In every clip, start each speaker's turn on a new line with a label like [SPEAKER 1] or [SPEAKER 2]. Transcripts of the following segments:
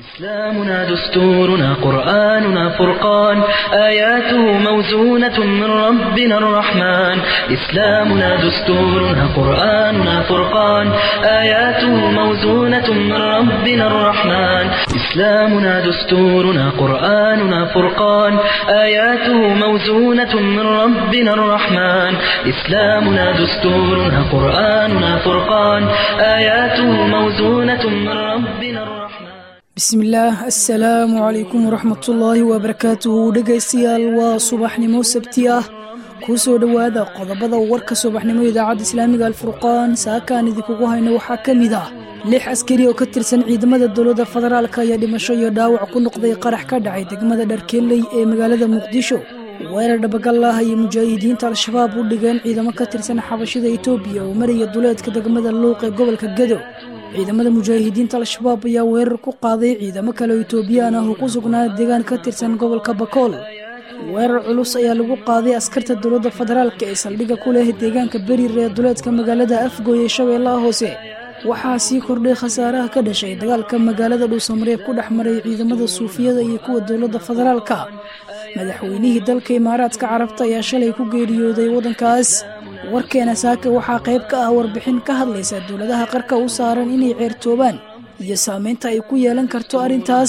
[SPEAKER 1] إسلامنا دستورنا قرآننا فرقان آياته موزونة من ربنا الرحمن إسلامنا دستورنا قرآننا فرقان آياته موزونة من ربنا الرحمن إسلامنا دستورنا قرآننا فرقان آياته موزونة من ربنا الرحمن إسلامنا دستورنا قرآننا فرقان آياته موزونة من ربنا الرحمن
[SPEAKER 2] bismillaah assalaamu calaykum waraxmatullaahi wabarakaatuhu dhegaystayaal waa subaxnimo sabti ah kuu soo dhowaada qodobada warka subaxnimo idaacadda islaamiga alfurqaan saakaan idinkugu hayno waxaa ka mid ah lix askari oo ka tirsan ciidamada dowladda federaalk ayaa dhimasho iyo dhaawac ku noqday qarax ka dhacay degmada dharkeeley ee magaalada muqdisho weerar dhabagallah ayay mujaahidiinta al-shabaab u dhigeen ciidamo ka tirsan xabashida etoobiya oo maraya duleedka degmada luuq ee gobolka gado ciidamada mujaahidiinta al-shabaab ayaa weerar ku qaaday ciidamo kale oo etoobiyaan ah oo ku sugnaa deegaan ka tirsan gobolka bakool weerar culus ayaa lagu qaaday askarta dowladda federaalk ee saldhigga ku leh deegaanka berir ee duleedka magaalada afgooy ee shabeellaha hoose waxaa sii kordhay khasaaraha ka dhashay dagaalka magaalada dhuusamareeb ku dhex maray ciidamada suufiyada iyo kuwa dowladda federaalka madaxweynihii dalka imaaraadka carabta ayaa shalay ku geeriyooday waddankaas warkeena saaka waxaa qayb ka ah warbixin ka hadlaysa dowladaha qarka u saaran inay ceertoobaan iyo saameynta ay ku yeelan karto arrintaas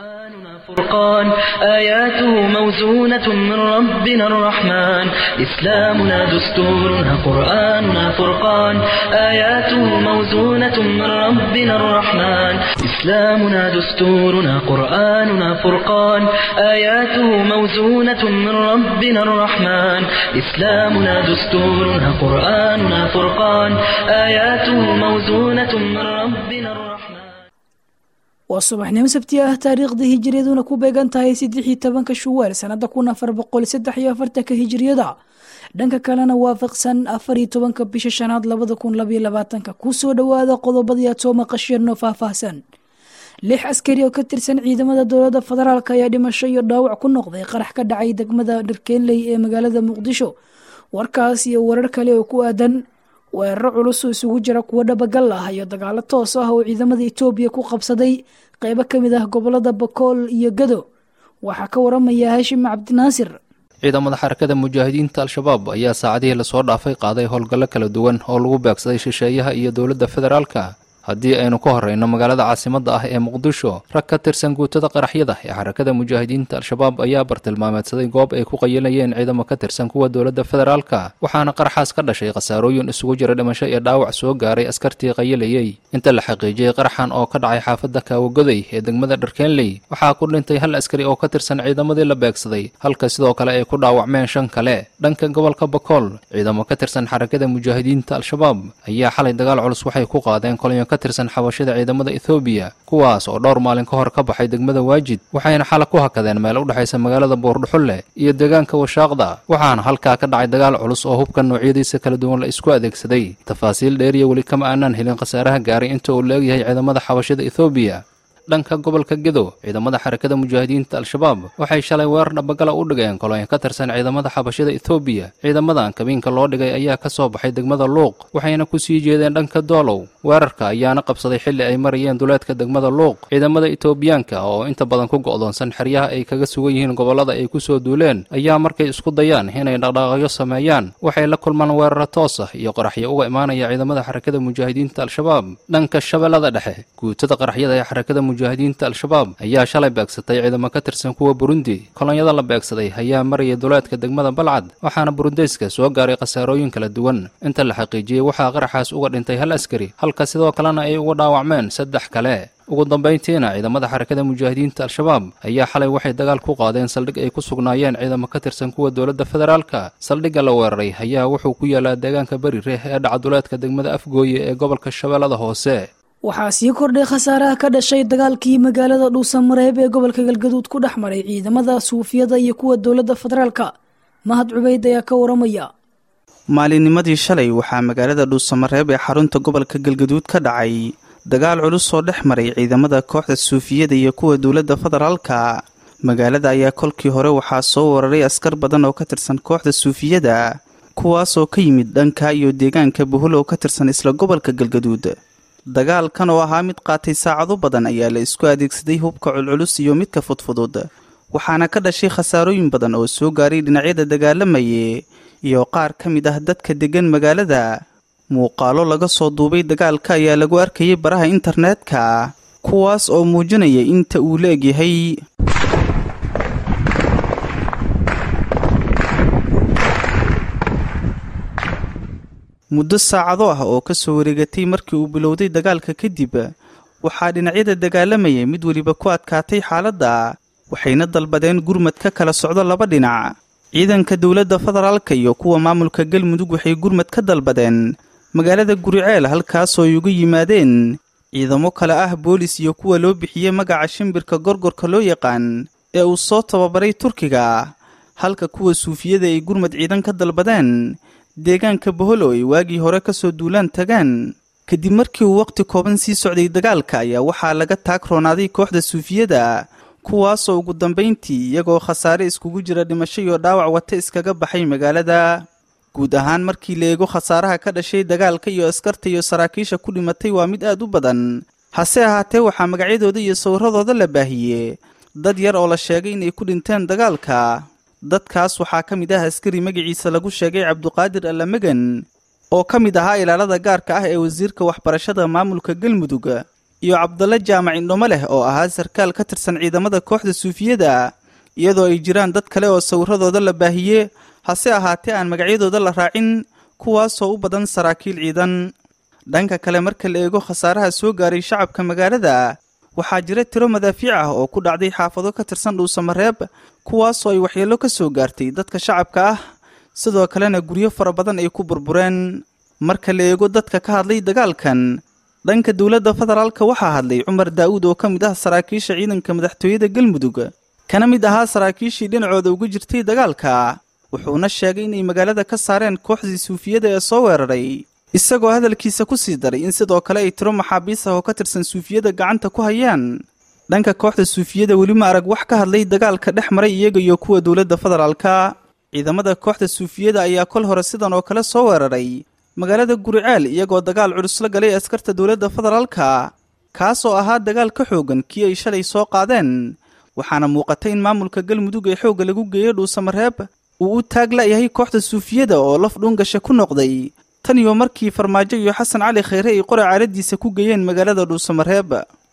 [SPEAKER 1] فرقان آياته موزونة من ربنا الرحمن إسلامنا دستورنا قرآننا فرقان آياته موزونة من ربنا الرحمن إسلامنا دستورنا قرآننا فرقان آياته موزونة من ربنا الرحمن إسلامنا دستورنا قرآننا فرقان آياته موزونة من ربنا الرحمن
[SPEAKER 2] waa subaxnimo sabti ah taariikhda hijiriyaduna ku beegan tahay saddexii tobanka shuwaal sanada kun afar boqol saddex iyo afartanka hijiriyada dhanka kalena waafaqsan afar iyo tobanka bisha shanaad labada kun labaiyo labaatanka kusoo dhowaada qodobadii aad soo maqasheenoo faahfaahsan lix askari oo ka tirsan ciidamada dowladda federaalk ayaa dhimasho iyo dhaawac ku noqday qarax ka dhacay degmada dharkeenley ee magaalada muqdisho warkaas iyo warar kale oo ku aadan weeraro culus oo isugu jira kuwo dhabagal ah iyo dagaalo toos ah oo ciidamada etoobiya ku qabsaday qeybo ka mid ah gobolada bakool iyo gado waxaa ka waramaya haashim cabdinaasir
[SPEAKER 3] ciidamada xarakada mujaahidiinta al-shabaab ayaa saacadihii lasoo dhaafay qaaday howlgallo kala duwan oo lagu beegsaday shisheeyaha iyo dowladda federaalka haddii aynu ka horreyno magaalada caasimadda ah ee muqdisho rag ka tirsan guutada qaraxyada ee xarakada mujaahidiinta al-shabaab ayaa bartilmaameedsaday goob ay ku qayilayeen ciidamo ka tirsan kuwa dowladda federaalka waxaana qaraxaas ka dhashay khasaarooyin isugu jira dhimasho iyo dhaawac soo gaaray askartii qayilayey inta la xaqiijiyey qaraxan oo ka dhacay xaafadda kaawagoday ee degmada dharkeenley waxaa ku dhintay hal askari oo ka tirsan ciidamadii la beegsaday halka sidoo kale ay ku dhaawacmeen shan kale dhanka gobolka bakool ciidamo ka tirsan xarakada mujaahidiinta al-shabaab ayaa xalay dagaal culus waxay ku qaadeen kolonyo ka tirsan xabashada ciidamada ethoobiya kuwaas oo dhowr maalin ka hor ka baxay degmada waajid waxayna xala ku hakadeen meel u dhexaysa magaalada buurdhuxulle iyo deegaanka washaaqda waxaana halkaa ka dhacay dagaal culus oo hubka noocyadiisa kala duwan la isku adeegsaday tafaasiil dheeriya weli kama aanaan helin khasaaraha gaaray inta uu leegyahay ciidamada xabashada ethoobiya dhanka gobolka gedo ciidamada xarakada mujaahidiinta al-shabaab waxay shalay weerar dhabagala u dhigeen kolonyo ka tirsan ciidamada xabashada ethoobiya ciidamadan kabiinka loo dhigay ayaa ka soo baxay degmada luuq waxayna ku sii jeedeen dhanka doolow weerarka ayaana qabsaday xilli ay marayeen duleedka degmada luuq ciidamada etoobiyaanka oo inta badan ku go'doonsan xeryaha ay kaga sugan yihiin gobollada ay ku soo duuleen ayaa markay isku dayaan inay dhaqdhaqaaqyo sameeyaan waxay la kulmaan weeraro toos ah iyo qaraxyo uga imaanaya ciidamada xarakada mujaahidiinta al-shabaab dhanka shabeellada dhexe guutada qaraxyada ee xarakada mujaahidiinta al-shabaab ayaa shalay beegsatay ciidamo ka tirsan kuwa burundi kolonyada la beegsaday ayaa maraya duleedka degmada balcad waxaana burundeyska soo gaaray khasaarooyin kala duwan inta la xaqiijiyey waxaa qaraxaas uga dhintay hal askari halka sidoo kalena ay uga dhaawacmeen saddex kale ugu dambayntiina ciidamada xarakada mujaahidiinta al-shabaab ayaa xalay waxay dagaal ku qaadeen saldhig ay ku sugnaayeen ciidamo ka tirsan kuwa dowladda federaalka saldhigga la weeraray ayaa wuxuu ku yaalaa deegaanka berireh ee dhacaduleedka degmada afgooye ee gobolka shabeellada hoose
[SPEAKER 2] waxaa sii kordhay khasaaraha ka dhashay dagaalkii magaalada dhuusamareeb ee gobolka galgaduud ku dhex maray ciidamada suufiyada iyo kuwa dowladda federaalka mahad cubayd ayaa ka waramaya
[SPEAKER 4] maalinnimadii shalay waxaa magaalada dhuusamareeb ee xarunta gobolka galgaduud ka dhacay dagaal culus oo dhex maray ciidamada kooxda suufiyada iyo kuwa dowladda federaalka magaalada ayaa kolkii hore waxaa soo wararay askar badan oo ka tirsan kooxda suufiyada kuwaasoo ka yimid dhanka iyo deegaanka buhul oo ka tirsan isla gobolka galgaduud dagaalkan oo ahaa mid qaatay saacado badan ayaa la isku adeegsaday hubka culculus iyo midka fudfudud waxaana ka dhashay khasaarooyin badan oo soo gaaray dhinacyada dagaalamaye iyo qaar ka mid ah dadka deggan magaalada muuqaalo laga soo duubay dagaalka ayaa lagu arkayay baraha internetka kuwaas oo muujinaya inta uu la egyahay muddo saacado ah oo ka soo wareegatay markii uu bilowday dagaalka kadib waxaa dhinacyada dagaalamayay mid weliba ku adkaatay xaaladda waxayna dalbadeen gurmad ka kala socdo laba dhinac ciidanka dowladda federaalka iyo kuwa maamulka galmudug waxay gurmad ka dalbadeen magaalada guriceel halkaasoo ay uga yimaadeen ciidamo kale ah boolis iyo kuwa loo bixiyey magaca shimbirka gorgorka loo yaqaan ee uu soo tababaray turkiga halka kuwa suufiyada ay gurmad ciidan ka dalbadeen deegaanka boholo ay waagii hore ka soo duulaan tagaan kadib markii uu wakhti kooban sii socday dagaalka ayaa waxaa laga taag roonaaday kooxda suufiyada kuwaasoo ugu dambayntii iyagoo khasaare iskugu jira dhimasho iyo dhaawac wata iskaga baxay magaalada guud ahaan markii la eego khasaaraha ka dhashay dagaalka iyo askarta iyo saraakiisha ku dhimatay waa mid aad u badan hase ahaatee waxaa magacyadooda iyo sawirradooda la baahiyey dad yar oo la sheegay inay ku dhinteen dagaalka dadkaas waxaa ka mid ah askari magaciisa lagu sheegay cabduqaadir allamegan oo ka mid ahaa ilaalada gaarka ah ee wasiirka waxbarashada maamulka galmudug iyo cabdalle jaamac indhomo leh oo ahaa sarkaal ka tirsan ciidamada kooxda suufiyada iyadoo ay jiraan dad kale oo sawirradooda la baahiye hase ahaatee aan magacyadooda la raacin kuwaasoo u badan saraakiil ciidan dhanka kale marka la eego khasaaraha soo gaaray shacabka magaalada waxaa jira tiro madaafiic ah oo ku dhacday xaafado ka tirsan dhuusamareeb kuwaasoo ay waxyeello ka soo gaartay dadka shacabka ah sidoo kalena guryo fara badan ay ku burbureen marka la eego dadka ka hadlay dagaalkan dhanka dowladda federaalka waxaa hadlay cumar daa'uud oo ka mid ah saraakiisha ciidanka madaxtooyada galmudug kana mid ahaa saraakiishii dhinacooda uga jirtay dagaalka wuxuuna sheegay inay magaalada ka saareen kooxdii suufiyada ee soo weeraray isagoo hadalkiisa ku sii daray in sidoo kale ay tiro maxaabiis ah oo ka tirsan suufiyada gacanta ku hayaan dhanka kooxda suufiyada weli ma arag wax ka hadlay dagaalka dhex maray iyaga iyo kuwa dowladda federaalka ciidamada kooxda suufiyada ayaa kol hore sidan oo kale soo weeraray magaalada guriceel iyagoo dagaal culus la galay askarta dowladda federaalka kaasoo ahaa dagaal ka xoogan kii ay shalay soo qaadeen waxaana muuqatay in maamulka galmudug ee xoogga lagu geeyey dhuusamareeb uu u taag la'yahay kooxda suufiyada oo laf dhuungasha ku noqday tan iyo markii farmaajo iyo xasan cali khayre ay qora caaladiisa ku geeyeen magaalada dhuusamareeb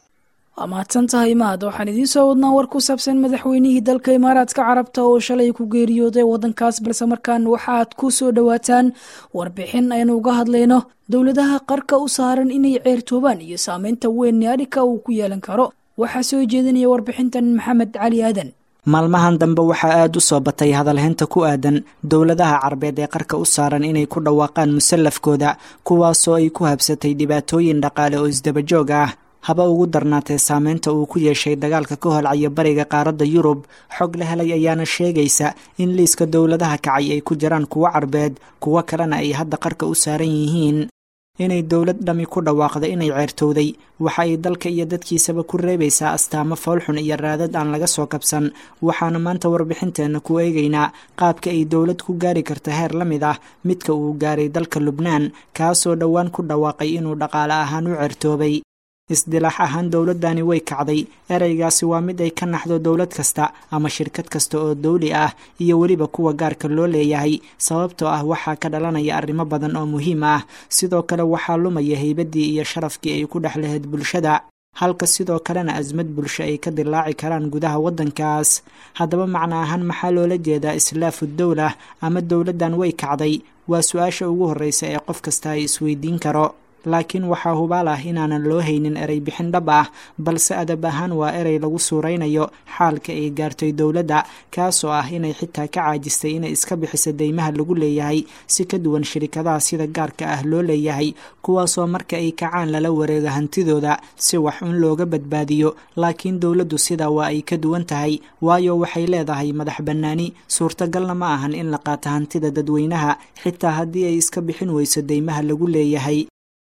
[SPEAKER 2] waa mahadsan tahay mahad waxaan idiin soo wadnaa war ku saabsan madaxweynihii dalka imaaraadka carabta oo shalay ku geeriyooday waddankaas balse markaan waxaaad ku soo dhowaataan warbixin aynu uga hadlayno dowladaha qarka u saaran inay ceertoobaan iyo saameynta weyn adhika uu ku yeelan karo waxaa soo jeedinaya warbixintan maxamed cali aadan
[SPEAKER 5] maalmahan dambe waxaa aada u soo batay hadalhaynta ku aadan dowladaha carabeed ee qarka u saaran inay ku dhawaaqaan musallafkooda kuwaasoo ay ku habsatay dhibaatooyin dhaqaale oo isdabajoog ah haba ugu darnaatee saameynta uu ku yeeshay dagaalka ka holcaya bariga qaaradda yurub xog la helay ayaana sheegaysa in liiska dowladaha kacay ay ku jiraan kuwo carbeed kuwo kalena ay hadda qarka u saaran yihiin inay dowlad dhami ku dhawaaqda inay ceertowday waxa ay dalka iyo dadkiisaba ku reebaysaa astaamo foolxun iyo raadad aan laga soo kabsan waxaana maanta warbixinteenna ku eegaynaa qaabka ay dowlad ku gaari karta heer la mid ah midka uu gaaray dalka lubnaan kaasoo dhowaan ku dhawaaqay inuu dhaqaale ahaan u ceertoobay isdilaax ahaan dowladdani way kacday ereygaasi waa mid ay ka naxdo dowlad kasta ama shirkad kasta oo dawli ah iyo weliba kuwa gaarka loo leeyahay sababtoo ah waxaa ka dhalanaya arrimo badan oo muhiim ah sidoo kale waxaa lumaya haybaddii iyo sharafkii ay ku dhex lahayd bulshada halka sidoo kalena asmad bulsho ay ka dilaaci karaan gudaha waddankaas haddaba macno ahaan maxaa loola jeedaa islaafu dowla ama dowladdan way kacday waa su-aasha ugu horreysa ee qof kasta ay isweydiin karo laakiin waxaa hubaal ah inaanan loo haynin erey bixin dhab ah balse adab ahaan waa erey lagu suuraynayo xaalka ay gaartay dowladda kaasoo ah inay xitaa ka caajistay inay iska bixiso deymaha lagu leeyahay si ka duwan shirikadaha sida gaarka ah loo leeyahay kuwaasoo marka ay kacaan lala wareego hantidooda si wax un looga badbaadiyo laakiin dowladdu sidaa waa ay ka duwan tahay waayo waxay leedahay madax bannaani suurtagalna ma ahan in la qaato hantida dadweynaha xitaa haddii ay iska bixin weyso deymaha lagu leeyahay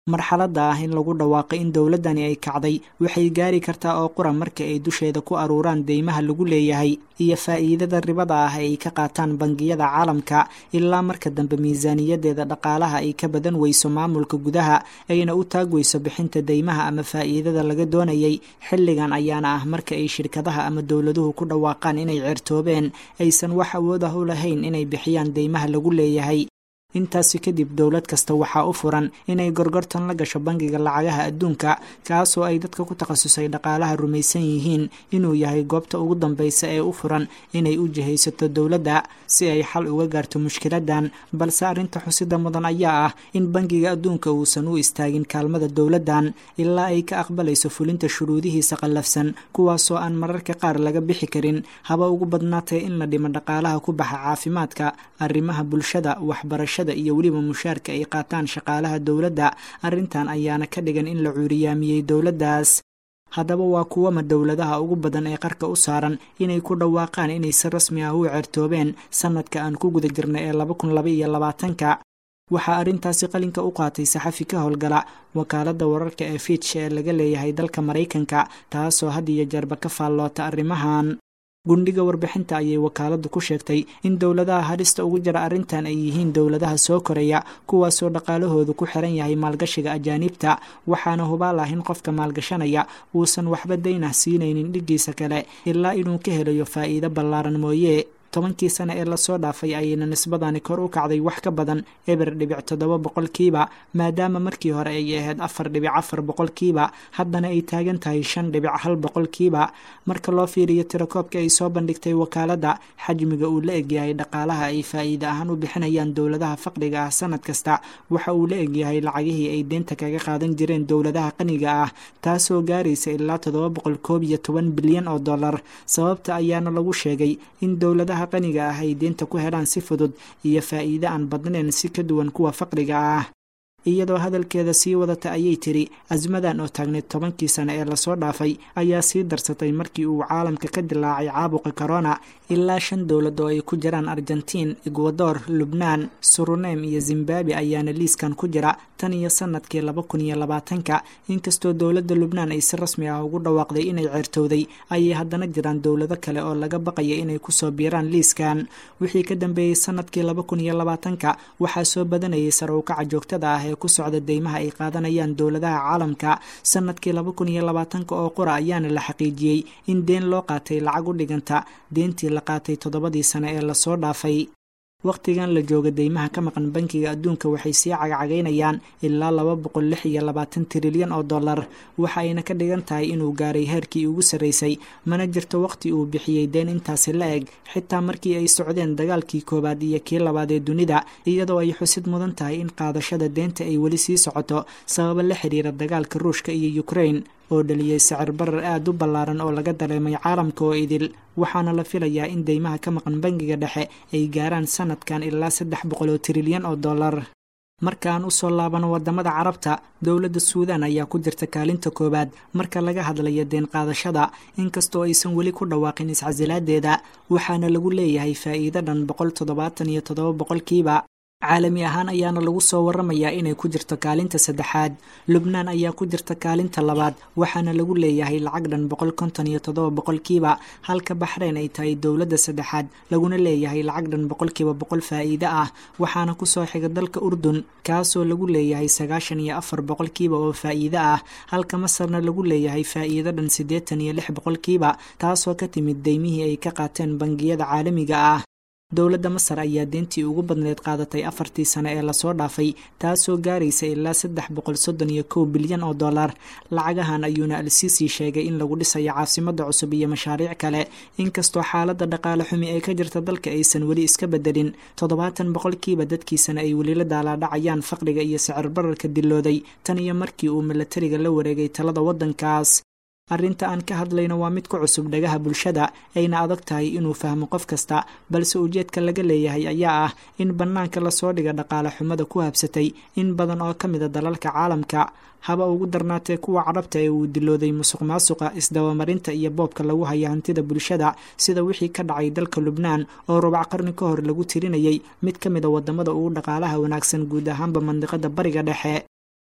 [SPEAKER 5] marxaladda ah in lagu dhawaaqo in dowladdani ay kacday waxay gaari kartaa oo qura marka ay dusheeda ku aruuraan deymaha lagu leeyahay iyo faa'iidada ribada ah ay ka qaataan bangiyada caalamka ilaa marka dambe miisaaniyadeeda dhaqaalaha ay ka badan weyso maamulka gudaha ayna u taag weyso bixinta deymaha ama faa'iidada laga doonayay xilligan ayaana ah marka ay shirkadaha ama dowladuhu ku dhawaaqaan inay ceertoobeen aysan wax awood ah u lahayn inay bixiyaan deymaha lagu leeyahay intaasi kadib dowlad kasta waxaa u furan inay gorgortan la gasho bangiga lacagaha adduunka kaasoo ay dadka ku takhasusay dhaqaalaha rumaysan yihiin inuu yahay goobta ugu dambeysa ee u furan inay u jihaysato dowladda si ay xal uga gaarto mushkiladan balse arrinta xusida mudan ayaa ah in bangiga adduunka uusan u istaagin kaalmada dowladdan ilaa ay ka aqbalayso fulinta shuruudihiisa qallafsan kuwaasoo aan mararka qaar laga bixi karin haba ugu badnaatay in la dhimo dhaqaalaha ku baxa caafimaadka arrimaha bulshada waxbarashada iyo weliba mushaarka ay qaataan shaqaalaha dowladda arrintan ayaana ka dhigan in la cuuriyaamiyey dowladdaas haddaba waa kuwama dowladaha ugu badan ee qarka u saaran inay ku dhawaaqaan inay si rasmi ah u ceertoobeen sanadka aan ku guda jirnay ee laba kun laba iyo labaatanka waxaa arrintaasi qalinka u qaatay saxafi ka howlgala wakaaladda wararka ee fitch ee laga leeyahay dalka maraykanka taasoo had iyo jeerba ka faalloota arrimahan gundhiga warbixinta ayay wakaaladdu ku sheegtay in dowladaha halista ugu jira arrintan ay yihiin dowladaha soo koraya kuwaasoo dhaqaalahoodu ku xiran yahay maalgashiga ajaaniibta waxaana hubaal ah in qofka maalgashanaya uusan waxba daynah siinaynin dhiggiisa kale ilaa inuu ka helayo faa'iido ballaaran mooye tobankii sane ee lasoo dhaafay ayayna nisbadani kor u kacday wax ka badan eber dhibic toddoba boqolkiiba maadaama markii hore ay ahayd afar dhibic afar boqolkiiba haddana ay taagan tahay shan dhibic hal boqolkiiba marka loo fiiriyo tirakoobka ay soo bandhigtay wakaaladda xajmiga uu la egyahay dhaqaalaha ay faa'iide ahaan u bixinayaan dowladaha faqriga ah sanad kasta waxa uu la egyahay lacagihii ay deynta kaga qaadan jireen dowladaha qaniga ah taasoo gaaraysa ilaa toddoba boqol koob iyo toban bilyan oo dollar sababta ayaana lagu sheegay in dowladaha qaniga ah ay deynta ku helaan si fudud iyo faa'iide aan badnayn si ka duwan kuwa faqriga ah iyadoo hadalkeeda sii wadata ayay tiri asmadan oo taagneyd tobankii sane ee lasoo dhaafay ayaa sii darsatay markii uu caalamka ka dilaacay caabuqa corona ilaa shan dowlad oo ay ku jiraan argentiin egwador lubnaan suruneym iyo zimbabwe ayaana liiskan ku jira tan iyo sanadkii laba kun iyo labaatanka inkastoo dowladda lubnaan ay si rasmi ah ugu dhawaaqday inay ceertowday ayay haddana jiraan dowlado kale oo laga baqaya inay kusoo biiraan liiskan wixii ka dambeeyey sanadkii laba kun iyo labaatanka waxaa soo badanayay sare ukaca joogtada ah ee ku socda deymaha ay qaadanayaan dowladaha caalamka sanadkii laba kun iyo labaatanka oo qura ayaana la xaqiijiyey in deen loo qaatay lacag u dhiganta deentii la qaatay toddobadii sane ee lasoo dhaafay wakhtigan la jooga deymaha ka maqan bankiga adduunka waxay sii cagacagaynayaan ilaa laba boqol lix iyo labaatan trilyan oo dollar waxa ayna ka dhigan tahay inuu gaaray heerkii ugu sarreysay mana jirto wakhti uu bixiyey deen intaasi la eg xitaa markii ay socdeen dagaalkii koowaad iyo kii labaad ee dunida iyadoo ay xusid mudan tahay in qaadashada deenta ay weli sii socoto sababo la xiriira dagaalka ruushka iyo ukrain oo dhaliyey sicir barar aada u ballaaran oo laga dareemay caalamka oo idil waxaana la filayaa in deymaha ka maqan bangiga dhexe ay gaaraan sanadkan ilaa saddex boqol oo trilyan oo dollar markaan usoo laabano wadamada carabta dowladda suudan ayaa ku jirta kaalinta koowaad marka laga hadlayo deen qaadashada inkastoo aysan weli ku dhawaaqin iscasilaadeeda waxaana lagu leeyahay faa'iido dhan boqol toddobaatan iyo toddoba boqolkiiba caalami ahaan ayaana lagu soo waramayaa inay ku jirto kaalinta saddexaad lubnaan ayaa ku jirta kaalinta labaad waxaana lagu leeyahay lacag dhan boqol konton iyo toddoba boqolkiiba halka baxreyn ay tahay dowladda saddexaad laguna leeyahay lacag dhan boqolkiiba boqol faa'iide ah waxaana kusoo xiga dalka urdun kaasoo lagu leeyahay sagaashan iyo afar boqolkiiba oo faa'iide ah halka masarna lagu leeyahay faa'iido dhan siddeetan iyo lix boqolkiiba taasoo ka timid deymihii ay ka qaateen bangiyada caalamiga ah dowladda masar ayaa deentii ugu badneed qaadatay afartii sane ee lasoo dhaafay taasoo gaaraysa ilaa saddex boqol soddon iyo kow bilyan oo dollar lacagahan ayuuna al-siisi sheegay in lagu dhisayo caasimada cusub iyo mashaariic kale inkastoo xaaladda dhaqaale xumi ee ka jirta dalka aysan weli iska bedelin toddobaatan boqolkiiba dadkiisana ay weli la daalaadhacayaan faqriga iyo sicir bararka dilooday tan iyo markii uu milatariga la wareegay talada waddankaas arrinta aan ka hadlayno waa mid ku cusub dhagaha bulshada ayna adag tahay inuu fahmo qof kasta balse ujeedka laga leeyahay ayaa ah in bannaanka lasoo dhiga dhaqaale xumada ku habsatay in badan oo ka mida dalalka caalamka haba ugu darnaatee kuwa carabta ee uu dilooday musuq maasuqa isdabamarinta iyo boobka lagu haya hantida bulshada sida wixii ka dhacay dalka lubnaan oo rubac qarni ka hor lagu tirinayay mid ka mida wadamada ugu dhaqaalaha wanaagsan guud ahaanba mandiqada bariga dhexe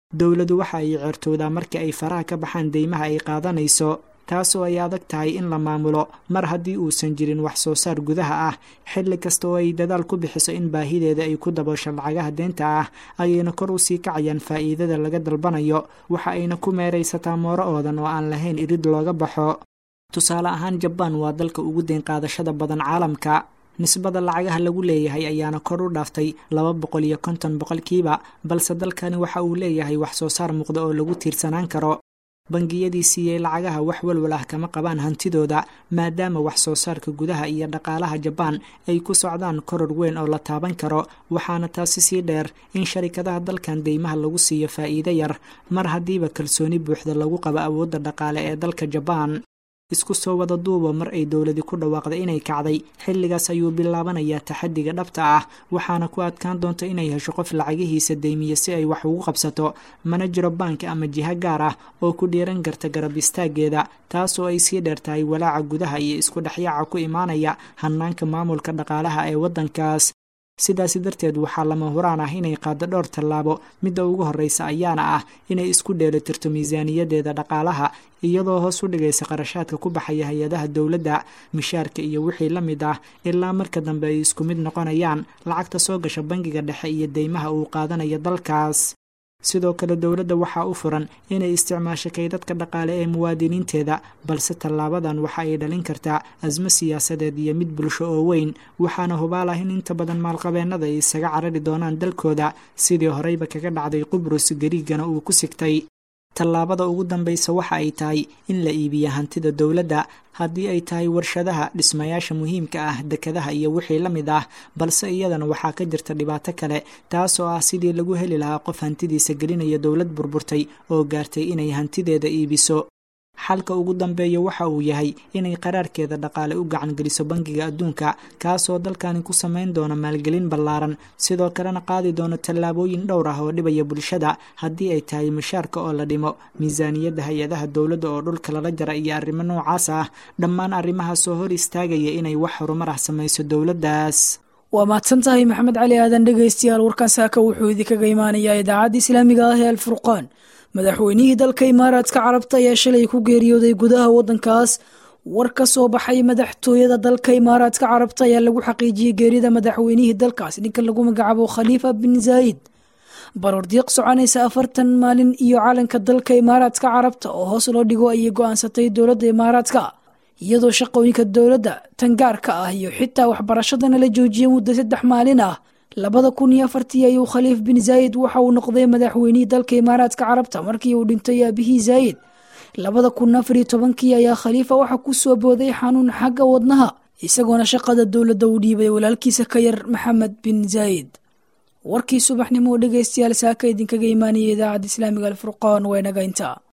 [SPEAKER 5] dowladu waxa ay ceertoodaa marka ay faraha ka baxaan deymaha ay qaadanayso taasoo ay adag tahay in la maamulo mar haddii uusan jirin wax soo saar gudaha ah xilli kasta oo ay dadaal ku bixiso in baahideeda ay ku daboosho lacagaha deenta ah ayayna kor u sii kacayaan faa'iidada laga dalbanayo waxa ayna ku meeraysataa mooro oodan oo aan lahayn irid looga baxo tusaale ahaan jabaan waa dalka ugu deyn qaadashada badan caalamka nisbada lacagaha lagu leeyahay ayaana kor u dhaaftay laba boqol iyo konton boqolkiiba balse dalkani waxa uu leeyahay wax soo saar muuqda oo lagu tiirsanaan karo bangiyadii siiyey lacagaha wax walwal ah kama qabaan hantidooda maadaama wax soo saarka gudaha iyo dhaqaalaha jabaan ay ku socdaan koror weyn oo la taaban karo waxaana taasi sii dheer in sharikadaha dalkan deymaha lagu siiyo faa'iido yar mar haddiiba kalsooni buuxda lagu qabo awoodda dhaqaale ee dalka jabaan isku soo wada duuba mar ay dowladi ku dhawaaqday inay kacday xilligaas ayuu bilaabanayaa taxadiga dhabta ah waxaana ku adkaan doonta inay hesho qof lacagihiisa deymiya si ay wax ugu qabsato mana jiro baanki ama jiho gaar ah oo ku dhiiran karta garab istaageeda taasoo ay sii dheer tahay walaaca gudaha iyo isku dhexyaaca ku imaanaya hanaanka maamulka dhaqaalaha ee waddankaas sidaasi darteed waxaa lama huraan ah inay qaado dhowr tallaabo midda ugu horreysa ayaana ah inay isku dheelitirto miisaaniyadeeda dhaqaalaha iyadoo hoos u dhigaysa qarashaadka ku baxaya hay-adaha dowladda mishaarka iyo wixii la mid ah ilaa marka dambe ay isku mid noqonayaan lacagta soo gasha bangiga dhexe iyo deymaha uu qaadanayo dalkaas sidoo kale dowladda waxaa u furan inay isticmaasho kaydadka dhaqaale ee muwaadiniinteeda balse tallaabadan waxa ay dhalin kartaa asmo siyaasadeed iyo mid bulsho oo weyn waxaana hubaal ah in inta badan maalqabeennada ay isaga carari doonaan dalkooda sidii horeyba kaga dhacday qubrus gariigana uu ku sigtay tallaabada ugu dambaysa waxa ay tahay in la iibiya hantida dowladda haddii ay tahay warshadaha dhismayaasha muhiimka ah dekadaha iyo wixii la mid ah balse iyadana waxaa ka jirta dhibaato kale taasoo ah sidii lagu heli lahaa qof hantidiisa gelinaya dowlad burburtay oo gaartay inay hantideeda iibiso xalka ugu dambeeya waxa uu yahay inay qaraarkeeda dhaqaale u gacan geliso bangiga adduunka kaasoo dalkani ku samayn doona maalgelin ballaaran sidoo kalena qaadi doono tallaabooyin dhowr ah oo dhibaya bulshada haddii ay tahay mushaarka oo la dhimo miisaaniyadda hay-adaha dowladda oo dhulka lala jara iyo arrimo noocaas ah dhammaan arrimahaasoo hor istaagaya inay wax horumar ah samayso dowladdaas
[SPEAKER 2] waa mahadsan tahay maxamed cali aadan dhegaystayaal warkan saaka wuxuu idinkaga imaanayaa idaacadda islaamiga ah ee alfurqaan madaxweynihii dalka imaaraadka carabta ayaa shalay ku geeriyooday gudaha waddankaas war ka soo baxay madaxtooyada dalka imaaraadka carabta ayaa lagu xaqiijiyey geerida madaxweynihii dalkaas ninka lagu magacaabo khaliifa bin zaayid barordiiq soconaysa afartan maalin iyo calanka dalka imaaraadka carabta oo hoos loo dhigo ayay go-aansatay dowladda imaaraadka iyadoo shaqooyinka dowladda tan gaarka ah iyo xitaa waxbarashadana la joojiyay muddo saddex maalin ah labada kun iyo afartii ayuu khaliif bin zaayid waxa uu noqday madaxweynihii dalka imaaraadka carabta markii uu dhintay aabihii zaayid labada kun afariyo tobankii ayaa khaliifa waxa ku soo booday xanuun xagga wadnaha isagoona shaqada dowladda uu dhiibay walaalkiisa ka yar maxamed bin zaayid warkii subaxnimo dhegaystayaal saaka idinkaga imaanaya idaacadda islaamiga alfurqaan waa inaga intaa